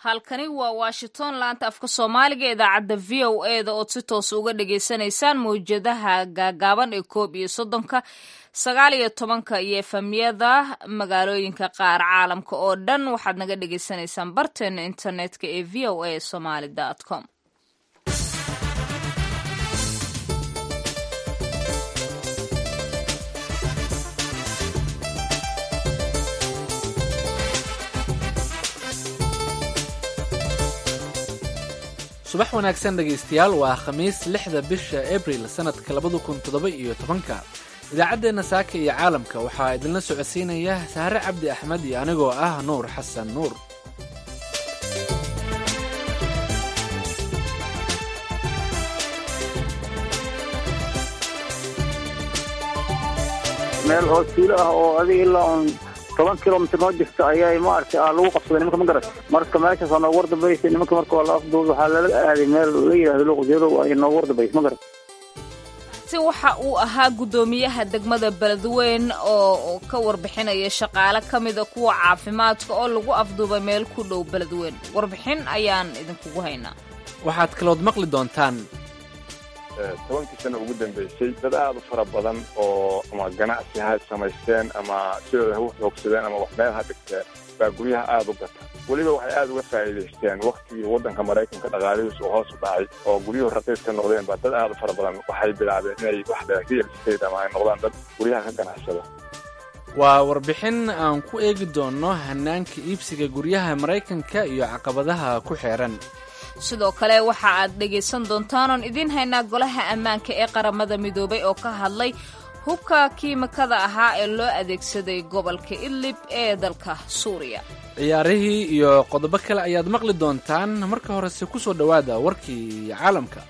halkani waa washington laanta afka soomaaliga idaacadda v o e da ood si toos uga dhagaysanaysaan mawjadaha gaagaaban ee koob iyo soddonka sagaal iyo tobanka iyo efamyada magaalooyinka qaar caalamka oo dhan waxaad naga dhagaysanaysaan barteena internetka ee v o a somaly com subax wanaagsan dhegaystayaal waa khamiis lixda bisha abril sannadka labada kun toddoba iyo tobanka idaacaddeenna saaka iyo caalamka waxaa idinla socodsiinaya sahre cabdi axmed iyo anigoo ah nuur xasan nuur meel oo tuulo ah oo adiga ilaa un toban kilomitr noo jirta ayaa maaragtay lagu qabsaday nimanka ma garat marka meeshaas aa noogu war dambaysa nimanka marka waa la afduud waxaa lala aaday meel la yidhahdo luqjeedow ay noogu war dambaysa ma garat si waxa uu ahaa guddoomiyaha degmada beledweyn oo ka warbixinaya shaqaale ka mida kuwa caafimaadka oo lagu afduubay meel ku dhow beledweyn warbixin ayaan idinkugu haynaa waxaad kalood maqli doontaan tobankii sano ugu dambeysay dad aada u fara badan oo ama ganacsi ha samaysteen ama sidooda ha u xoogsadeen ama wax meel ha dhigteen baa guryaha aada u gata weliba waxay aada uga faa'iidaysteen waktigii waddanka maraykanka dhaqaalihiisu uu hoos u dhacay oo guryuhu raqiis ka noqdeen baa dad aada u fara badan waxay bilaabeen inay wax real estate ama ay noqdaan dad guryaha ka ganacsada waa warbixin aan ku eegi doonno hanaanka iibsiga guryaha maraykanka iyo caqabadaha ku xeeran sidoo kale waxa aad dhegaysan doontaan oon idiin haynaa golaha ammaanka ee qaramada midoobay oo ka hadlay hubka kiimikada ahaa ee loo adeegsaday gobolka idlib ee dalka suuriya ciyaarihii iyo qodobo kale ayaad maqli doontaan marka horese ku soo dhowaada warkii caalamka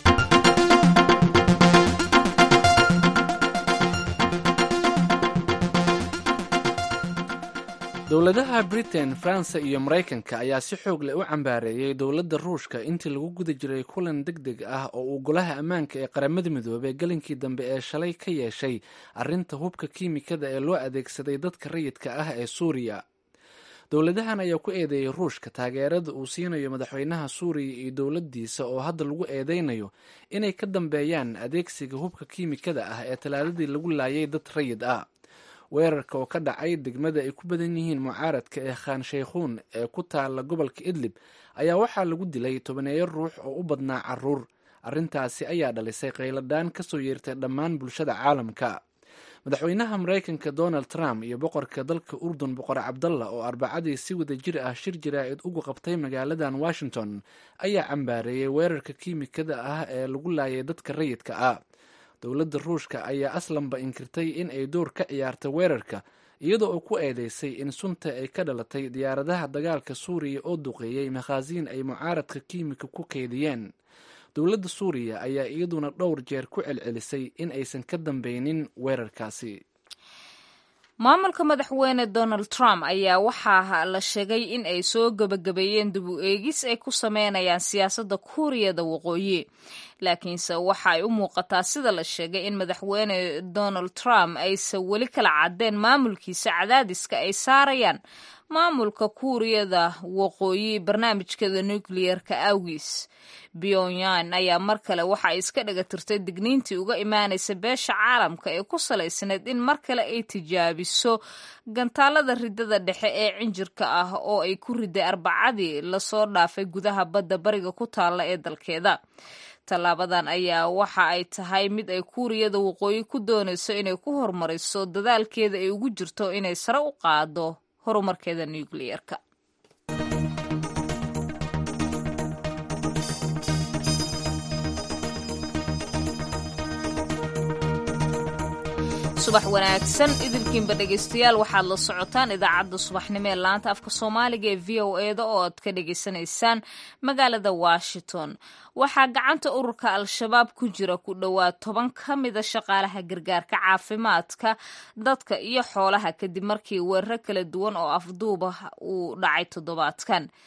dowladaha britain faransa iyo maraykanka ayaa si xoog leh u cambaareeyey dowladda ruushka intii lagu guda jiray kulan deg deg ah oo uu golaha ammaanka ee qaramada midoobey gelinkii dambe ee shalay ka yeeshay arrinta hubka kiimikada ee loo adeegsaday dadka rayidka ah ee suuriya dowladahan ayaa ku eedeeyey ruushka taageerada uu siinayo madaxweynaha suuriya iyo dowladdiisa oo hadda lagu eedeynayo inay ka dambeeyaan adeegsiga hubka kiimikada ah ee talaadadii lagu laayay dad rayid ah weerarka oo ka dhacay degmada ay ku badan yihiin mucaaradka ee khaan shaykhuun ee ku taala gobolka idlib ayaa waxaa lagu dilay tobaneeyo ruux oo u badnaa caruur arrintaasi ayaa dhalisay qayladhaan ka soo yeertay dhammaan bulshada caalamka madaxweynaha maraykanka donald trump iyo boqorka dalka urdun boqor cabdalla oo arbacadii si wada jir ah shir jaraa'id ugu qabtay magaaladan washington ayaa cambaareeyey weerarka kiimikada ah ee lagu laayay dadka rayidka ah dowladda ruushka ayaa aslanba inkirtay in ay door ka ciyaartay weerarka iyadoo oo ku eedeysay in sunta ay ka dhalatay diyaaradaha dagaalka suuriya oo duqeeyey makhaasiin ay mucaaradka kiimika ku keydiyeen dowladda suuriya ayaa iyaduna dhowr jeer ku celcelisay in aysan ka dambeynin weerarkaasi maamulka madaxweyne donald trump ayaa waxaa la sheegay in ay soo gebagabeeyeen dib u eegis ay ku sameynayaan siyaasadda kuuriyada waqooyi laakiinse waxa ay u muuqataa sida la sheegay in madaxweyne donald trump aysan weli kala caddeen maamulkiisa cadaadiska ay saarayaan maamulka kuuriyada waqooyi barnaamijkeeda nucleer-ka awgiis pyongyang ayaa mar kale waxa ay iska dhaga tirtay digniintii uga imaanaysa beesha caalamka ee ku salaysneed in mar kale ay tijaabiso gantaalada ridada dhexe ee cinjirka ah oo ay ku riday arbacadii lasoo dhaafay gudaha badda bariga ku taalla ee dalkeeda tallaabadan ayaa waxa ay tahay mid ay kuuriyada waqooyi ku doonayso inay ku horumariso dadaalkeeda ay ugu jirto inay sare u qaado horumarkeeda nucleer-ka subax wanaagsan idilkiinba dhegaystayaal waxaad la socotaan idaacadda subaxnimo ee laanta afka soomaaliga ee v o e da oo aad ka dhagaysanaysaan magaalada washington waxaa gacanta ururka al-shabaab ku jira ku dhowaad toban ka mida shaqaalaha gargaarka caafimaadka dadka iyo xoolaha kadib markii weeraro kala duwan oo afduuba uu dhacay toddobaadkan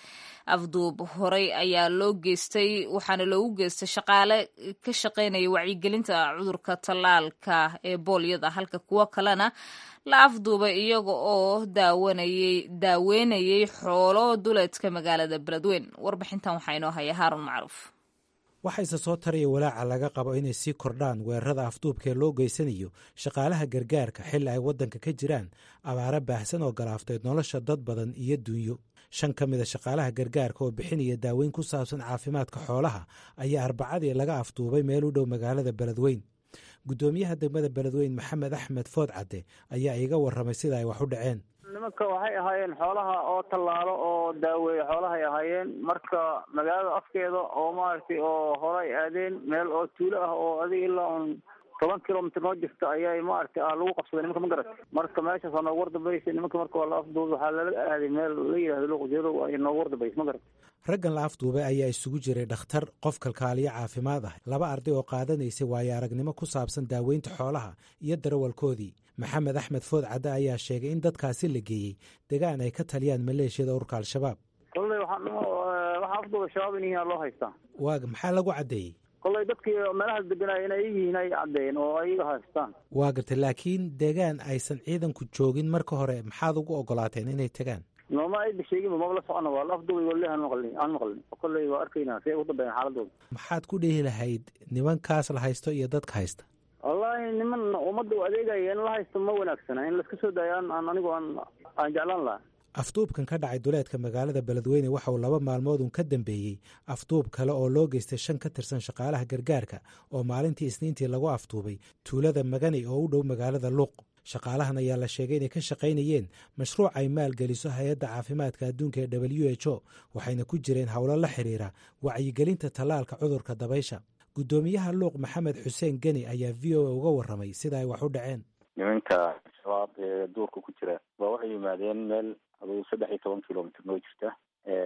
afduub horey ayaa loo geystay waxaana loogu geystay shaqaale ka shaqaynaya wacyigelinta cudurka tallaalka ee boolyada halka kuwo kalena la afduubay iyaga oo daawanayay daaweynayay xoolo duleedka magaalada beledweyn warbixintan waxaa inoo haya haarun macruuf waxayse soo taraya walaaca laga qabo inay sii kordhaan weerarada afduubkaee loo geysanayo shaqaalaha gargaarka xilli ay waddanka ka jiraan abaaro baahsan oo galaaftay nolosha dad badan iyo dunyo shan ka mida shaqaalaha gargaarka oo bixinaya daaweyn ku saabsan caafimaadka xoolaha ayaa arbacadii laga afduubay meel u dhow magaalada beledweyn guddoomiyaha degmada beledweyn maxamed axmed food cadde ayaa iiga warramay sida ay wax u dhaceen nimanka waxay ahaayeen xoolaha oo tallaalo oo daaweeye xoolahay ahaayeen marka magaalada afkeeda oo maaragtay oo horay aadeen meel oo tuulo ah oo adiga ilaa un toban kilomitr noo jirta ayay maaragtay ah lagu qabsaday nimanka ma garat marka meeshaas waa noogu wardambaysa nimanka marka waa la afduubay waxaa lala aaday meel la yidhahdo luqjeedow ay noogu wardabaysa ma garat raggan la afduubay ayaa isugu jiray dhakhtar qof kalkaaliyo caafimaad ah laba arday oo qaadanaysay waayo aragnimo ku saabsan daaweynta xoolaha iyo darawalkoodii maxamed axmed food cadde ayaa sheegay in dadkaasi la geeyey degaan ay ka taliyaan maleeshiyada urka al-shabaab kolley waxaa waxaa afduubay shabaab in yihiin loo haystaa waaga maxaa lagu caddeeyey kolley dadkii meelahaas deganay inay yihiin ay caddeeyeen oo ayaga haystaan waa gartay laakiin degaan aysan ciidanku joogin marka hore maxaad ugu ogolaateen inay tagaan nooma ayba sheeginba maba la socona waa la afduubay wali aan maqlin aan maqlin kolley waa arkaynaa si ay ugu dambeeyaan xaaladooda maxaad ku dhihi lahayd nimankaas la haysto iyo dadka haysta wallaahi niman ummadda u adeegaya in la haysto ma wanaagsana in laiska soo daayo aan anigu aan aan jeclaan lahaa afduubkan ka dhacay duleedka magaalada beledweyne waxa uu laba maalmoodun ka dambeeyey afduub kale oo loo geystay shan ka tirsan shaqaalaha gargaarka oo maalintii isniintii lagu afduubay tuulada magani oo u dhow magaalada luuq shaqaalahan ayaa la sheegay inay ka shaqaynayeen mashruuc ay maalgeliso hay-adda caafimaadka adduunka ee w h o waxayna ku jireen howlo la xiriira wacyigelinta tallaalka cudurka dabaysha guddoomiyaha luuq maxamed xuseen geni ayaa v o a uga warramay sida ay wax u dhaceen nimanka shabaab ee duurka ku jira waa waxay yimaadeen meel aduu saddex iyo toban kilomitr noo jirta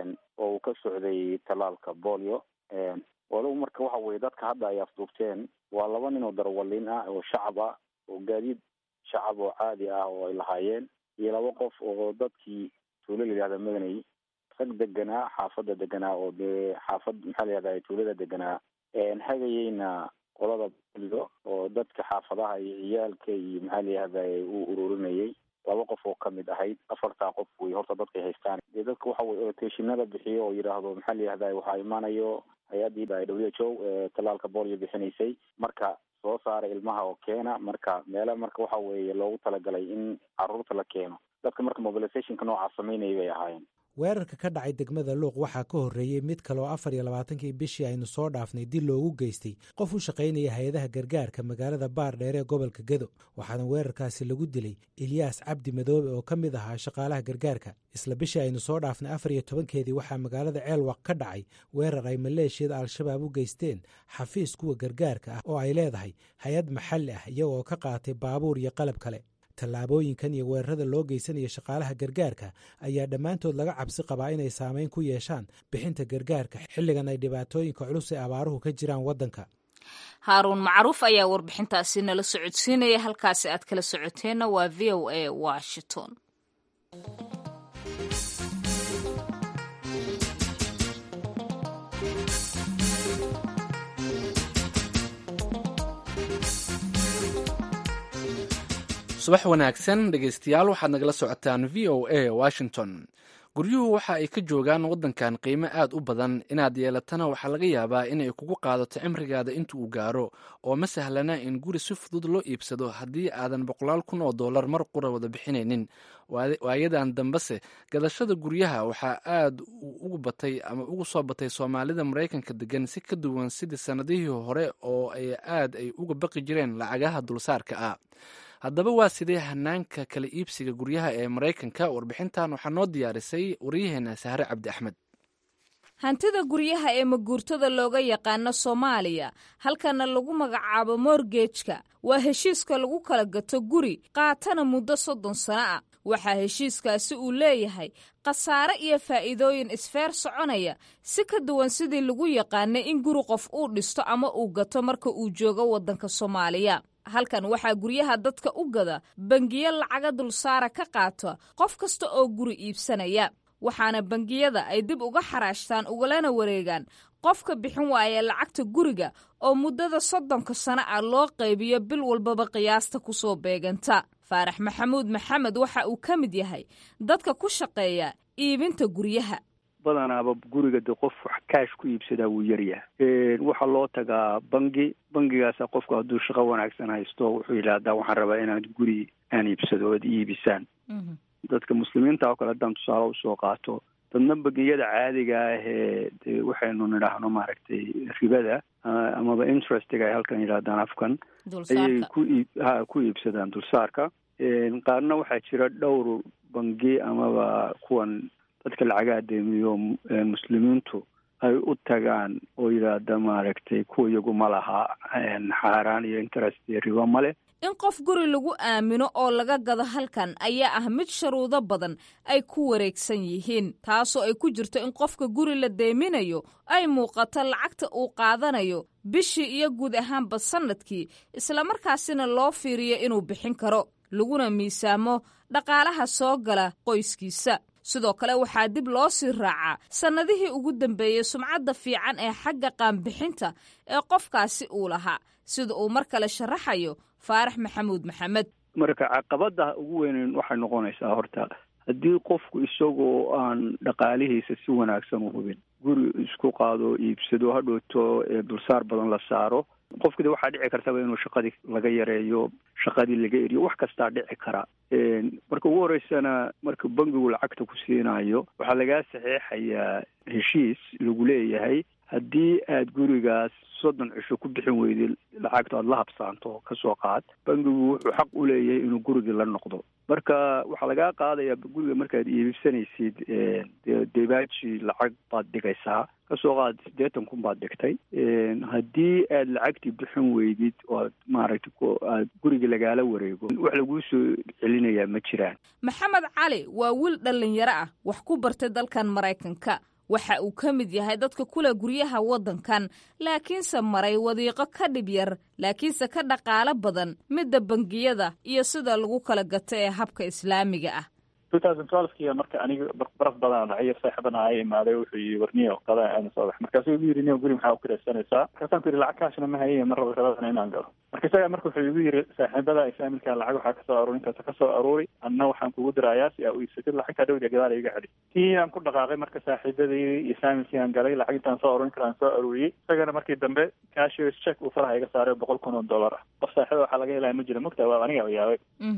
oo uu ka socday tallaalka bolio walow marka waxa weye dadka hadda ay afduubteen waa laba nin oo darawaliin ah oo shacab ah oo gaadiid shacab oo caadi ah oo ay lahaayeen iyo laba qof oo dadkii tuulo la yihahda madanay rag deganaa xaafadda deganaa oo dee xaafad maxaa la yihahda tuulada deganaa hagayeyna qolada bolio oo dadka xaafadaha iyo ciyaalka iyo maxaa la yihahda uu ururinayay laba qof oo kamid ahayd afartaa qof wey horta dadkay haystaan dee dadka waxa weye rotationada bixiyo oo yidhaahdo maxaa la yihahda waxaa imaanayo hay-addii w h o tallaalka bolio bixinaysay marka soo saara ilmaha oo keena marka meela marka waxa weeye loogu talagalay in caruurta la keeno dadka marka mobilizationka noocaa sameynaya bay ahaayeen weerarka ka dhacay degmada luuq waxaa ka horreeyey mid kale oo afar iyo labaatankii bishii aynu soo dhaafnay dil loogu geystay qof u shaqaynaya hay-adaha gargaarka magaalada baar dheer ee gobolka gedo waxaana weerarkaasi lagu dilay ilyaas cabdi madoobe oo ka mid ahaa shaqaalaha gargaarka isla bishii aynu soo dhaafnay afar iyo tobankeedii waxaa magaalada ceelwaq ka dhacay weerar ay maleeshiyada al-shabaab u geysteen xafiis kuwa gargaarka ah oo ay leedahay hay-ad maxalli ah iyagoo ka qaatay baabuur iyo qalab kale tallaabooyinkan iyo weerarada loo geysanaya shaqaalaha gargaarka ayaa dhammaantood laga cabsi qabaa inay saameyn ku yeeshaan bixinta gargaarka xilligan ay dhibaatooyinka culus ee abaaruhu ka jiraan waddanka haaruun macruuf ayaa warbixintaasi nala socodsiinaya halkaasi aad kala socoteenna waa v o a washington subax wanaagsan dhegaystayaal waxaad nagala socotaan v o a washington guryuhu waxa ay ka joogaan waddankan qiimo aad u badan inaad yeelatana waxaa laga yaabaa inay kugu qaadato cimrigaada inta uu gaaro oo ma sahlana in guri si fudud loo iibsado haddii aadan boqolaal kun oo dollar mar qura wada bixinaynin waayadan dambese gadashada guryaha waxaa aad ugu batay ama ugu soo batay soomaalida maraykanka degan si ka duwan sidii sannadihii hore oo ay aad ay uga baqi jireen lacagaha dulsaarka ah haddaba waa sidee hanaanka kala iibsiga guryaha ee maraykanka warbixintan waxaa noo diyaarisay waryaheena sahre cabdi axmed hantida guryaha ee maguurtada looga yaqaano soomaaliya halkana lagu magacaabo morgejka waa heshiiska lagu kala gato guri qaatana muddo soddon sano ah waxaa heshiiskaasi uu leeyahay khasaare iyo faa'iidooyin isfeer soconaya si ka duwan sidii lagu yaqaanay in guri qof uu dhisto ama uu gato marka uu joogo waddanka soomaaliya halkan waxaa guryaha dadka u gada bangiyo lacaga dulsaara ka qaata qof kasta oo guri iibsanaya waxaana bangiyada ay dib uga xaraashtaan ugalana wareegaan qofka bixin waaya lacagta guriga oo muddada soddonka sano ah loo qaybiyo bil walbaba qiyaasta ku soo beeganta faarax maxamuud maxamed waxa uu ka mid yahay dadka ku shaqeeya iibinta guryaha badanaaba guriga de qof wax kaash ku iibsadaa wuu yaryahay waxaa loo tagaa bangi bangigaasa qofku hadduu shaqo wanaagsan haysto wuxuu yidhaahdaa waxaan rabaa inaad guri aan iibsado oad iibisaan dadka muslimiinta oo kale haddaan tusaale usoo qaato dadna bangiyada caadiga ah ee de waxaynu nidhaahno maaragtay ribada amaba interestiga ay halkan yidhahdaan afkan ayay ku iib ha ku iibsadaan dulsaarka qaarna waxaa jira dhowr bangi amaba kuwan dadka lacagaha deemiyo muslimiintu ay u tagaan oo yidhaahda maaragtay kuwa iyagu ma laha xaaraan iyo interest iyo ribo male in qof guri lagu aamino oo laga gado halkan ayaa ah mid sharuudo badan ay ku wareegsan yihiin taasoo ay ku jirto in qofka guri la deeminayo ay muuqato lacagta uu qaadanayo bishii iyo guud ahaanba sannadkii islamarkaasina loo fiiriyo inuu bixin karo laguna miisaamo dhaqaalaha soo gala qoyskiisa sidoo kale waxaa dib loo sii raacaa sannadihii ugu dambeeyey sumcadda fiican ee xagga qaanbixinta ee qofkaasi uu lahaa sida uu mar kale sharaxayo faarax maxamuud maxamed marka caqabada ugu weyneyn waxay noqonaysaa horta haddii qofku isagoo aan dhaqaalihiisa si wanaagsan u hubin guri isku qaado iibsado hadhowto dulsaar badan la saaro qofkii waxaa dhici kartaba inuu shaqadii laga yareeyo shaqadii laga eriyo wax kastaa dhici kara marka ugu horeysana marka bangigu lacagta ku siinayo waxaa lagaa saxeexayaa heshiis lagu leeyahay haddii aad gurigaas soddon cisho ku bixin weydid lacagta aad la habsaanto kasoo qaad bangigu wuxuu xaq u leeyahay inuu gurigii la noqdo marka waxaa lagaa qaadayaa guriga markaad iibsanaysid debaaji lacag baad dhigaysaa kasoo qaad siddeetan kun baad dhigtay haddii aad lacagtii bixin weydid oo ad maaragtay aad guriga lagaala wareego wax laguu soo celinayaa ma jiraan maxamed cali waa wiil dhallinyaro ah wax ku bartay dalkan maraykanka waxa uu ka mid yahay dadka kule guryaha waddankan laakiinse maray wadiiqo ka dhib yar laakiinse ka dhaqaalo badan midda bangiyada iyo sida lagu kala gato ee habka islaamiga ah ki marka aniga baraf badan dhacay saaxiibana ay imaaday wuxuu yii warniyo qada aana soo bax markaasuu igu yiri niyo guri maxaa u kiraysanaysaa markaasaan ku yidhi lacag kaashna ma haye ma rabo rabadana inaan galo marka isaga marka wuxuu igu yiri saaxiibada ay faamilka lacag waxaa kasoo aruurin karta kasoo aruuri anna waxaan kugu dirayaa si aa u iibsatid lacagtaa dhowdiya gadaal iga celi tii aan ku dhaqaaqay marka saaxiibadii iyo faamilkii aan galay lacag intaan soo aruurin kara aan soo aruuriyey isagana markii dambe cashiers check uu faraha iga saaray boqol kun oo dollar ah qof saaxiiba waxaa laga helaya ma jira mogta waa aniga yaabay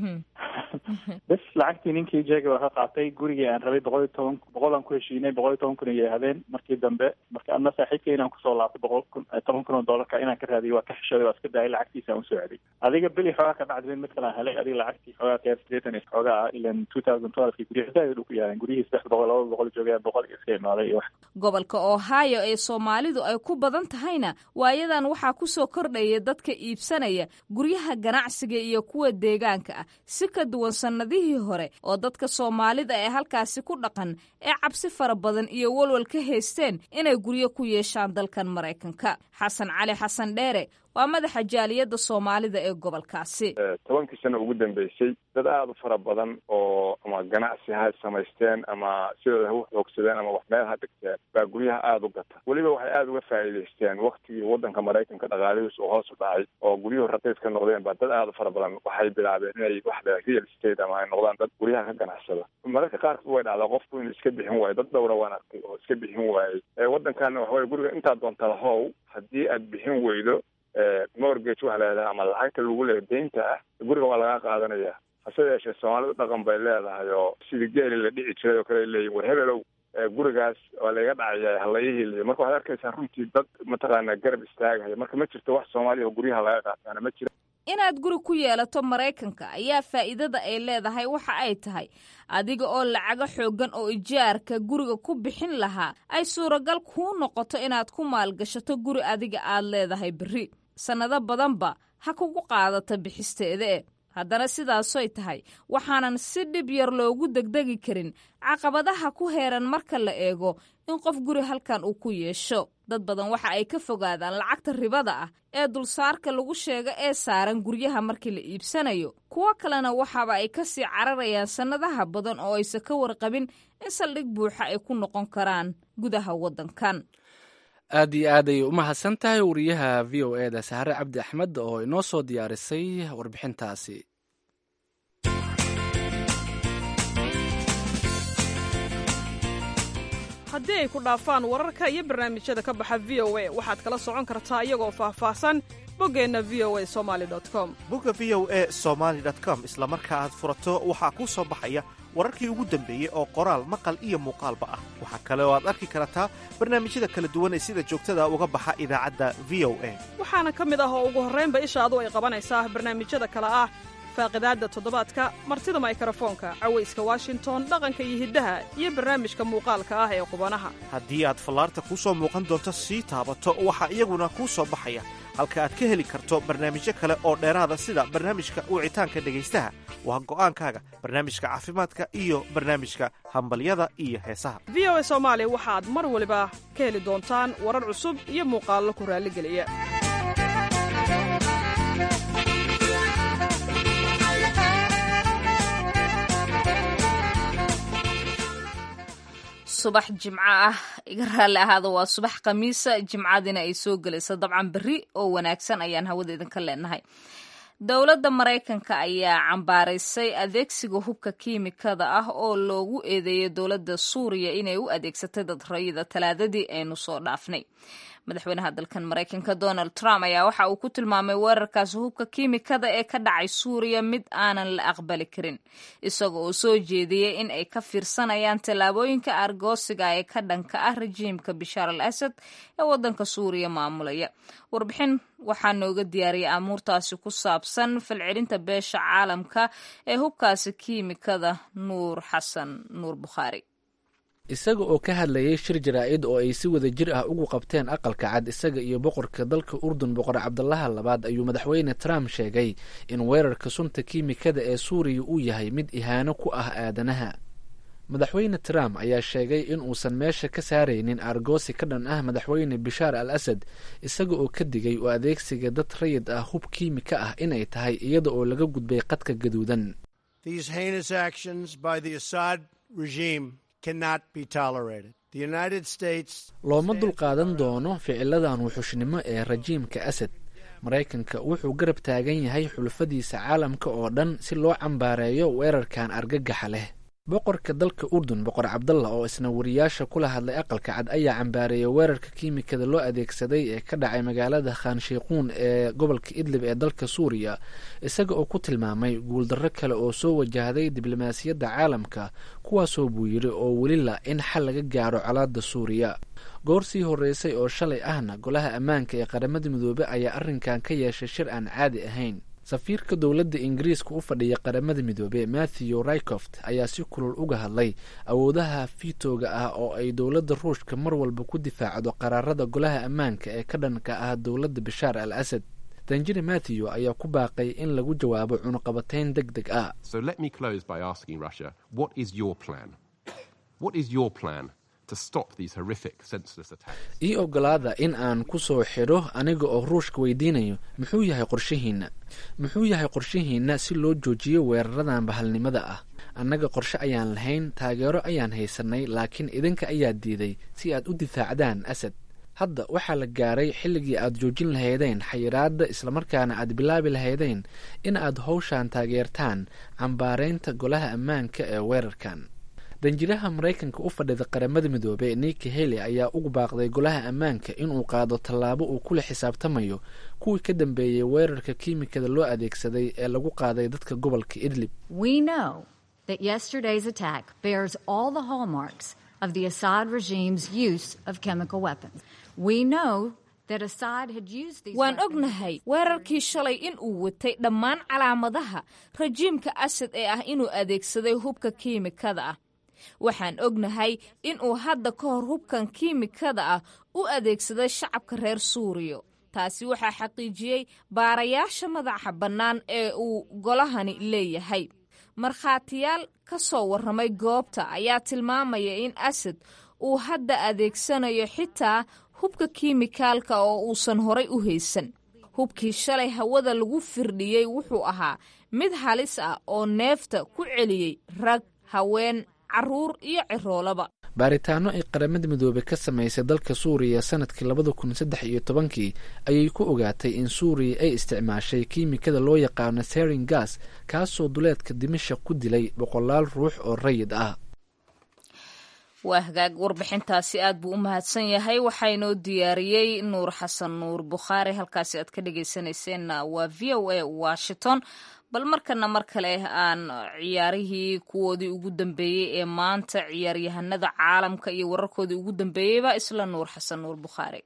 bes lacagtii ninkii jeega waa ka qaatay gurigii aan rabay boqol iyo toban boqol aan ku heshiinay boqol iyo toban kun iyo habeen markii dambe marka adna saaxiibka inaan kusoo laabtay boqol kun toban kun oo dollarka inaan ka raadiyo waa ka xishoday waa iska daayay lacagtiisa aan usoo celiyay adiga beli xoogaa ka dhacdibin mid kale aan helay adiga lacagtii xoogaa keer sideetan iyo xoogaa ah ilan two thousand twelvekii guryaha zaaid u ku yaaleen guryihii saddex boqol laba boqol joogaya boqol iyo iska imaaday iyo wax gobolka ohio ee soomaalidu ay ku badan tahayna waayadan waxaa ku soo kordhaya dadka iibsanaya guryaha ganacsiga iyo kuwa deegaanka ah si ka duwan sannadihii hore oo dadka soomaalida ee halkaasi ku dhaqan ee cabsi fara badan iyo walwal ka haysteen inay guryo ku yeeshaan dalkan maraykanka xasan cali xasan dheere waa madaxa jaaliyadda soomaalida ee gobolkaasi tobankii sano ugu dambeysay dad aada u fara badan oo ama ganacsi ha samaysteen ama sidooda ha u xoogsadeen ama wax meel ha dhigteen baa guryaha aada u gata weliba waxay aada uga faa'iidaysteen waktigii waddanka maraykanka dhaqaalihiis uu hoos u dhacay oo guryuhu raqiis ka noqdeen baa dad aada u fara badan waxay bilaabeen inay wax le real estate ama ay noqdaan dad guryaha ka ganacsada mararka qaarkood way dhacdaa qofku inuu iska bixin waayo dad dhowra waan arkay oo iska bixin waayey waddankaana waxaweye guriga intaad doontada how haddii aad bixin weydo mortgage waxa leedahay ama lacagta lagu leeya deynta ah guriga waa laga qaadanaya hase yeeshee soomaalidu dhaqan bay leedahay oo sidii geeli la dhici jiray oo kale leeyihin war hebelow gurigaas waa layga dhacaya halayihii marka waxaad arkaysaa runtii dad mataqaana garab istaagaya marka ma jirto wax soomaaliya oo guryaha laga qaataana ma jira inaad guri ku yeelato maraykanka ayaa faa'iidada ay leedahay waxa ay tahay adiga oo lacago xooggan oo ijaarka guriga ku bixin lahaa ay suuragal kuu noqoto inaad ku maalgashato guri adiga aad leedahay berri sannado badanba ha kugu qaadata bixisteeda e haddana sidaasoy tahay waxaanan si dhib yar loogu degdegi karin caqabadaha ku heeran marka la eego in qof guri halkan uu ku yeesho dad badan waxa ay ka fogaadaan lacagta ribada ah ee dulsaarka lagu sheego ee saaran guryaha markii la iibsanayo kuwo kalena waxaaba ay ka sii cararayaan sannadaha badan oo aysan ka warqabin in saldhig buuxa ay ku noqon karaan gudaha waddankan aad iyo aad ayay u mahadsan tahay wariyaha v o eda sahre cabdi axmed oo inoo soo diyaarisay warbixintaasi haddii ay ku dhaafaan wararka iyo barnaamijyada ka baxa v o a waxaad kala socon kartaa iyagoo faahfaahsan boggeenna v o a somali com bogga v o a somaali com isla marka aad furato waxaa kuu soo baxaya wararkii ugu dambeeyey oo qoraal maqal iyo muuqaalba ah waxaa kale oo aad arki kartaa barnaamijyada kala duwan ee sida joogtada uga baxa idaacadda v o a waxaana ka mid ah oo ugu horraynba ishaadu ay qabanaysaa barnaamijyada kale ah faaqidaadda toddobaadka martida maykrofoonka cawayska washington dhaqanka iyo hiddaha iyo barnaamijka muuqaalka ah ee qubanaha haddii aad fallaarta kuu soo muuqan doonto sii taabato waxaa iyaguna kuu soo baxaya halka aad ka heli karto barnaamijyo kale oo dheeraada sida barnaamijka wicitaanka dhegaystaha waa go'aankaaga barnaamijka caafimaadka iyo barnaamijka hambalyada iyo heesaha v o a soomaali waxaad mar waliba ka heli doontaan warar cusub iyo muuqaallo ku raalligeliya subax jimco ah iga raalli ahaada waa subax khamiisa jimcadina ay soo gelayso dabcan berri oo wanaagsan ayaan hawada idinka leenahay dowladda maraykanka ayaa cambaaraysay adeegsiga hubka kiimikada ah oo loogu eedeeyay dowladda suuriya inay u adeegsatay dad rayida talaadadii aynu soo dhaafnay madaxweynaha dalkan maraykanka donald trump ayaa waxa uu ku tilmaamay weerarkaasi hubka kiimikada ee ka dhacay suuriya mid aanan la aqbali karin isaga oo soo jeediyey in ay ka fiirsanayaan tallaabooyinka argoosiga ee ka dhanka ah rajiimka bishaar al asad ee waddanka suuriya maamulaya warbixin waxaa nooga diyaariyay amuurtaasi ku saabsan falcelinta beesha caalamka ee hubkaasi kiimikada nuur xasan nuur bukhaari isaga oo ka hadlayay shir jaraa'id oo ay si wada jir ah ugu qabteen aqalka cad isaga iyo boqorka dalka urdun boqor cabdalaha labaad ayuu madaxweyne trump sheegay in weerarka sunta kiimikada ee suuriya uu yahay mid ihaano ku ah aadanaha madaxweyne trump ayaa sheegay in uusan meesha ka saaraynin argoosi ka dhan ah madaxweyne bishaar al asad isaga oo ka digay oo adeegsiga dad rayid ah hub kiimika ah inay tahay iyada oo laga gudbay qadka gaduudan looma dulqaadan doono ficiladan wuxushnimo ee rajiimka asad maraykanka wuxuu garab taagan yahay xulafadiisa caalamka oo dhan si loo cambaareeyo weerarkan argagaxa leh boqorka dalka urdun boqor cabdalla oo isna wariyaasha kula hadlay aqalka cad ayaa cambaareeyay weerarka kiimikada loo adeegsaday ee ka dhacay magaalada khanshiikuun ee gobolka idlib ee dalka suuriya isaga oo ku tilmaamay guuldarro kale oo soo wajahday diblomaasiyadda caalamka kuwaasoo buu yidhi oo weli la in xal laga gaaro colaadda suuriya goor sii horreysay oo shalay ahna golaha ammaanka ee qaramada midoobe ayaa arrinkan ka yeeshay shir aan caadi ahayn safiirka dowladda ingiriiska u fadhiya qaramada midoobe matthew rycoft ayaa si kulul uga hadlay awoodaha fiitooga ah oo ay dowladda ruushka mar walba ku difaacdo qaraarada golaha ammaanka ee ka dhanka ah dowladda bishaar al asad danjiri matthew ayaa ku baaqay in lagu jawaabo cunuqabatayn deg deg ah ii ogolaada in aan ku soo xidho aniga oo ruushka weydiinayo muxuu yahay qorshihiinna muxuu yahay qorshihiinna si loo joojiyo weeraradan bahalnimada ah annaga qorshe ayaan lahayn taageero ayaan haysanay laakiin idinka ayaa diiday si aad u difaacdaan asad hadda waxaa la gaaray xilligii aad joojin lahaydeen xayiraadda islamarkaana aad bilaabi lahaydeen in aad howshan taageertaan cambaaraynta golaha ammaanka ee weerarkan danjiraha maraykanka u fadhida qaramada midoobe niki heli ayaa ugu baaqday golaha ammaanka inuu qaado tallaabo uu kula xisaabtamayo kuwii ka dambeeyey weerarka kiimikada loo adeegsaday ee lagu qaaday dadka gobolka idlib waan ognahay weerarkii shalay in uu watay dhammaan calaamadaha rajiimka asad ee ah inuu adeegsaday hubka kiimikada ah waxaan ognahay in uu hadda ka hor hubkan kiimikada ah u adeegsaday shacabka reer suuriya taasi waxaa xaqiijiyey baarayaasha madaxa bannaan ee uu golahani leeyahay markhaatiyaal ka soo warramay goobta ayaa tilmaamaya in asad uu hadda adeegsanayo xitaa hubka kiimikaalka oo uusan horay u haysan hubkii shalay hawada lagu firdhiyey wuxuu ahaa mid halis ah oo neefta ku celiyey rag haween carruur iyo ciroolaba baaritaano ay qaramada midoobey ka samaysay dalka suuriya sanadkii labada kun saddex iyo tobankii ayay ku ogaatay in suuriya ay isticmaashay kiimikada loo yaqaano serin gas kaasoo duleedka dimasha ku dilay boqolaal ruux oo rayid ah waa hagaag warbixintaasi aad buu u mahadsan yahay waxaa inoo diyaariyey nuur xasan nuur bukhaari halkaasi aad ka dhegeysanayseena waa v o a washington bal markana mar kale aan ciyaarihii kuwoodii ugu dambeeyey ee maanta ciyaaryahanada caalamka iyo wararkoodii ugu dambeeyeyba isla nuur xasan nuur bukhaari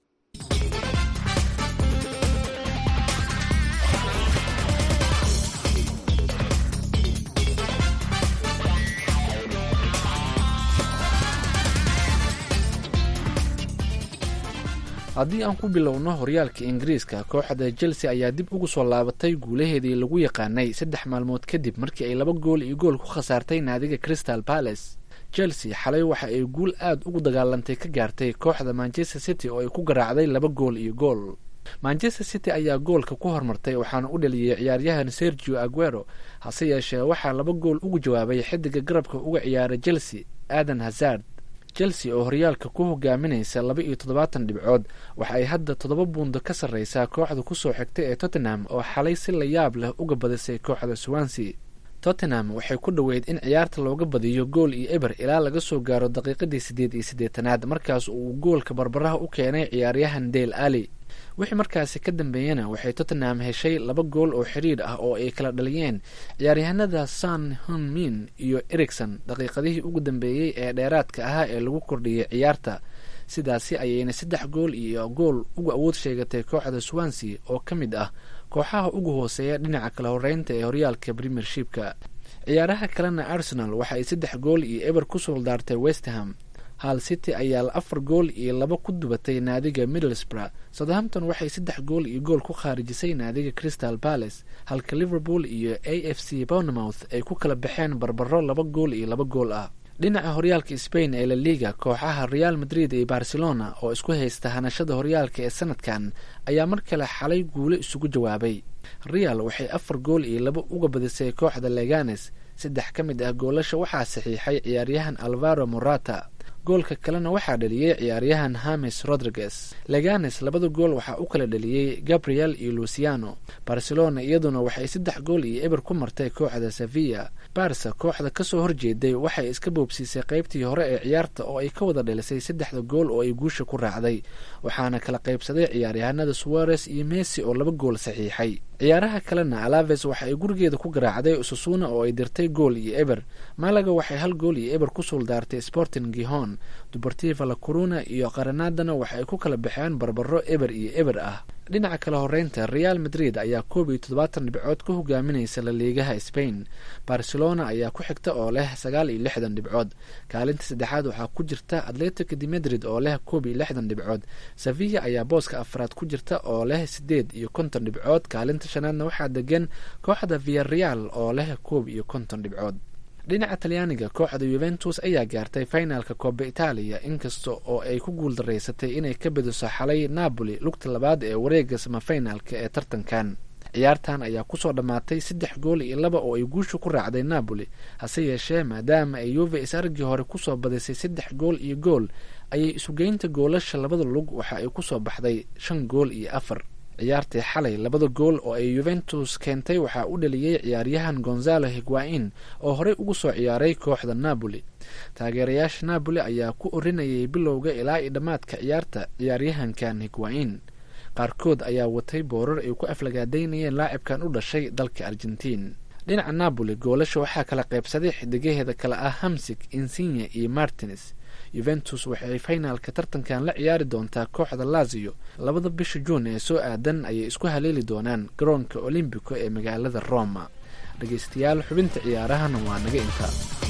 haddii aan ku bilowno horyaalka ingiriiska kooxda chelsea ayaa dib ugu soo laabatay guulaheedii lagu yaqaanay saddex maalmood kadib markii ay laba gool iyo gool ku khasaartay naadiga crystal palace chelsea xalay waxa ay guul aad ugu dagaalantay ka gaartay kooxda manchester city oo ay ku garaacday laba gool iyo gool manchester city ayaa goolka ku hormartay waxaana u dhaliyey ciyaaryahan sergio aguero hase yeeshee waxaa laba gool ugu jawaabay xidiga garabka uga ciyaara chelsea adan hazard chelsea oo horyaalka ku hogaaminaysa laba iyo toddobaatan dhibcood waxa ay hadda toddoba buundo ka sarreysaa kooxda kusoo xigtay ee tottenham oo xalay si la yaab leh uga badisay kooxda swansea tottenham waxay ku dhoweyd in ciyaarta looga badiyo gool iyo eber ilaa laga soo gaaro daqiiqadii siddeed iyo siddeetanaad markaas uu goolka barbaraha u keenay ciyaaryahan dale ali wixii markaasi ka dambeeyana waxay tottenham heshay laba gool oo xiriir ah oo ay kala dhaliyeen ciyaaryahanada san hunmin iyo ericson daqiiqadihii ugu dambeeyey ee dheeraadka ahaa ee lagu kordhiyey ciyaarta sidaasi ayayna saddex gool iyo gool uga awood sheegatay kooxda swansea oo ka mid ah kooxaha ugu hooseeya dhinaca kala horeynta ee horyaalka premiershipka ciyaaraha kalena arsenal waxa ay saddex gool iyo eber ku suuldaartay westham hal city ayaa afar gool iyo laba ku dubatay naadiga middlesbrough southampton waxay saddex gool iyo gool ku khaarijisay naadiga crystal palace halka liverpool iyo a f c bournemouth ay ku kala baxeen barbaro laba gool iyo laba gool ah dhinaca horyaalka spain ee la liga kooxaha real madrid iyo barcelona oo isku haysta hanashada horyaalka ee sanadkan ayaa mar kale xalay guulo isugu jawaabay real waxay afar gool iyo laba uga badisay kooxda leganes saddex ka mid ah goolasha waxaa saxiixay ciyaaryahan alvaro morata goolka kalena waxaa dhaliyey ciyaaryahan hames rodriguez leganes labada gool waxaa u kala dhaliyey gabriel iyo luciano barcelona iyaduna waxay saddex gool iyo eber ku martay kooxda sevilla barsa kooxda kasoo horjeeday waxay iska boobsiisay qeybtii hore ee ciyaarta oo ay ka wada dhalisay saddexda gool oo ay guusha ku raacday waxaana kala qaybsaday ciyaaryahanada suares iyo messi oo laba gool saxiixay ciyaaraha kalena alaves waxa ay gurigeeda ku garaacday ususuna oo ay dirtay gool iyo eber malaga waxay hal gool iyo eber ku suuldaartay sporting gihon dubartiva la coruna iyo qaranadana waxa ay ku kala baxeen barbaro eber iyo eber ah dhinaca kale horeynta real madrid ayaa koob iyo toddobaatan dhibcood ku hogaaminaysa laliigaha spain barcelona ayaa ku xigta oo leh sagaal iyo lixdan dhibcood kaalinta saddexaad waxaa ku jirta atletico de madrid oo leh koob iyo lixdan dhibcood sevilla ayaa booska afraad ku jirta oo leh sideed iyo konton dhibcood kaalinta shanaadna waxaa degan kooxda viareal oo leh koob iyo konton dhibcood dhinaca talyaaniga kooxda yuventus ayaa gaartay finalka kooba itaaliya inkasta oo ay ku guul daraysatay inay ka bediso xalay napoli lugta labaad ee wareega samafinalka ee tartankan ciyaartan ayaa kusoo dhammaatay saddex gool iyo laba oo ay guusha ku raacday napoli hase yeeshee maadaama ay yuve is-argii hore kusoo badisay saddex gool iyo gool ayay isugeynta goolasha labada lug waxa ay kusoo baxday shan gool iyo afar ciyaartii xalay labada gool oo ay yuventus keentay waxaa u dhaliyey ciyaaryahan gonzalo higuain oo horey ugu soo ciyaaray kooxda napoli taageerayaasha napoli ayaa ku orinayay bilowga ilaa iyo dhammaadka ciyaarta ciyaaryahankan higuain qaarkood ayaa watay boorar ay ku aflagaadaynayeen laacibkan u dhashay dalka argentiin dhinaca napoli goolasha waxaa kala qaybsaday xidigaheeda kale ah hamsig insigne iyo martines yuventus waxay finaalka tartankan la ciyaari doontaa kooxda lazio labada bisha juun ee soo aadan ayay isku haleeli doonaan garoonka olombico ee magaalada roma dhegeystayaal xubinta ciyaarahana waa naga inta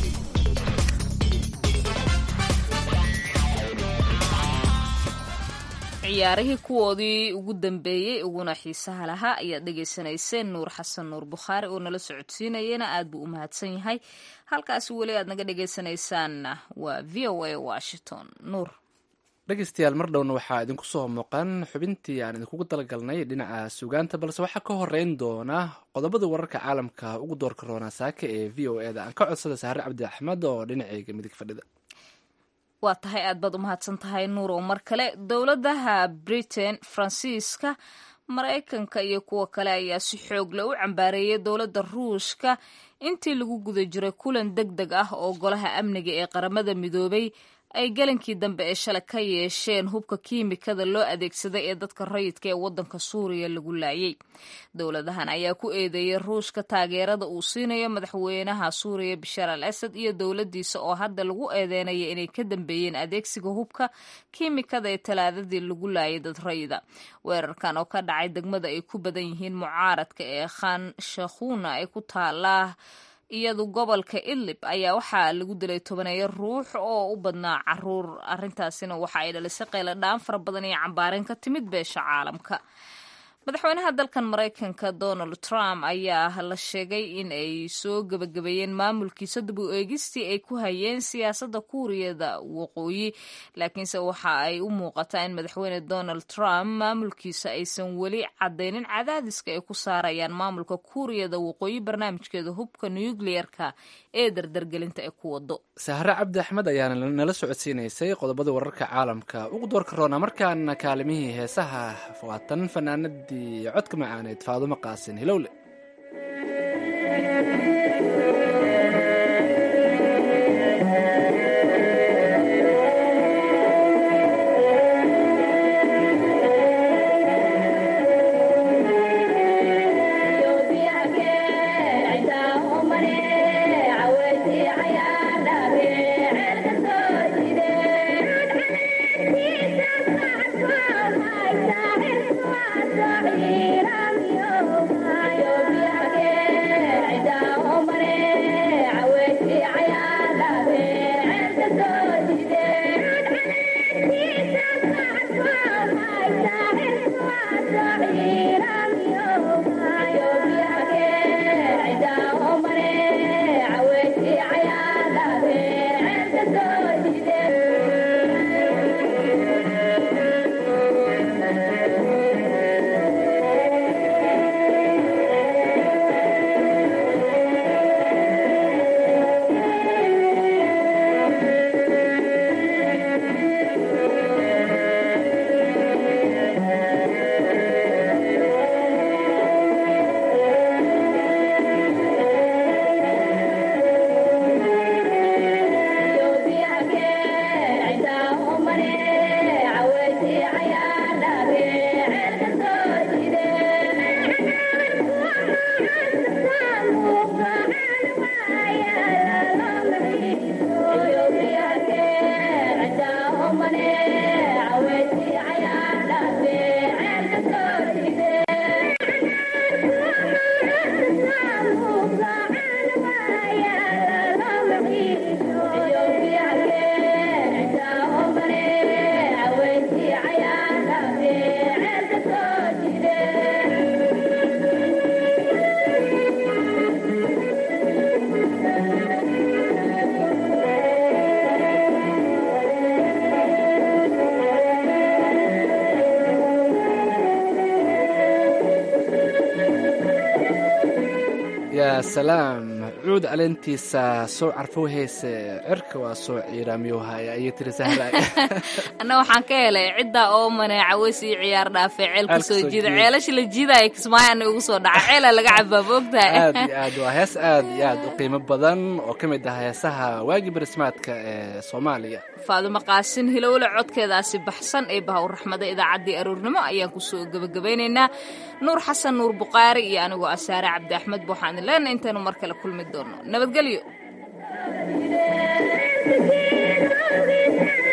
ciyaarihii kuwoodii ugu dambeeyey uguna xiisaha lahaa ayaad dhegaysanayseen nuur xasan nuur bukhaari oo nala socodsiinayana aad buu u mahadsan yahay halkaasi weli aad naga dhegaysanaysaanna waa v o a washington nuur dhegeystayaal mar dhowna waxaa idinku soo muuqan xubintii aan idinkugu talagalnay dhinaca sugaanta balse waxaa ka horeyn doona qodobada wararka caalamka ugu doorka roonaa saaka ee v o eda aan ka codsada saare cabdi axmed oo dhinaceyga midig fadhida waa tahay aad baad u mahadsan tahay nuurow mar kale dowladaha britain faransiiska maraykanka iyo kuwa kale ayaa si xoogle u cambaareeyay dowladda ruushka intii lagu guda jiray kulan deg deg ah oo golaha amniga ee qaramada midoobay ay galankii dambe ee shalay ka yeesheen hubka kiimikada loo adeegsaday ee dadka rayidka ee waddanka suuriya lagu laayay dowladahan ayaa ku eedeeyay ruushka taageerada uu siinayo madaxweynaha suuriya bashaar al asad iyo dowladdiisa oo hadda lagu eedeynaya inay ka dambeeyeen adeegsiga hubka kiimikada ee talaadadii lagu laayay dad rayida weerarkan oo ka dhacay degmada ay ku badan yihiin mucaaradka ee khan shakhuna ee ku taalaa iyadu gobolka idlib ayaa waxaa lagu dilay tobaneeyo ruux oo u badnaa caruur arrintaasina waxa ay dhalisay qayla dhaan fara badan iyo cambaarin ka timid beesha caalamka madaxweynaha dalkan maraykanka donald trump ayaa la sheegay in ay soo gebagabeeyeen maamulkiisa dib u eegistii ay ku hayeen siyaasadda kuuriyada waqooyi laakiinse waxa ay u muuqataa in madaxweyne donald trump maamulkiisa aysan weli cadaynin cadaadiska ay ku saarayaan maamulka kuuriyada waqooyi barnaamijkeeda hubka nucleerka ee dardargelinta ee ku wado sahre cabdi axmed ayaana nala socodsiinaysay qodobada wararka caalamka ugu doorka roona markaana kaalimihii heesaha waatan fanaanadii codka macaaneed faadumo qaasin hilowle yaa salaam cuud caleentiisa soo carfow heese cirka waa soo ciiraamiyowhaya ayay tiri sahra anna waxaan ka helay ciddaa oo maneeca weysii ciyaar dhaafee ceelka soo jiida ceelasha la jiidaya kismaayo ana ugu soo dhaca ceelaa laga cabaa moogtahay aad iyo aad waa hees aad iyo aad u qiimo badan oo ka mid ah heesaha waagi barismaadka ee soomaaliya faadumo qaasin hilowle codkeedaasi baxsan ee bahawr raxmada idaacaddii aroornimo ayaan kusoo gebagabaynaynaa nuur xasan nuur buqaari iyo anigoo asaare cabdi axmed waxaan leenahay intaynu mar kale kulmi doono nabadgelyo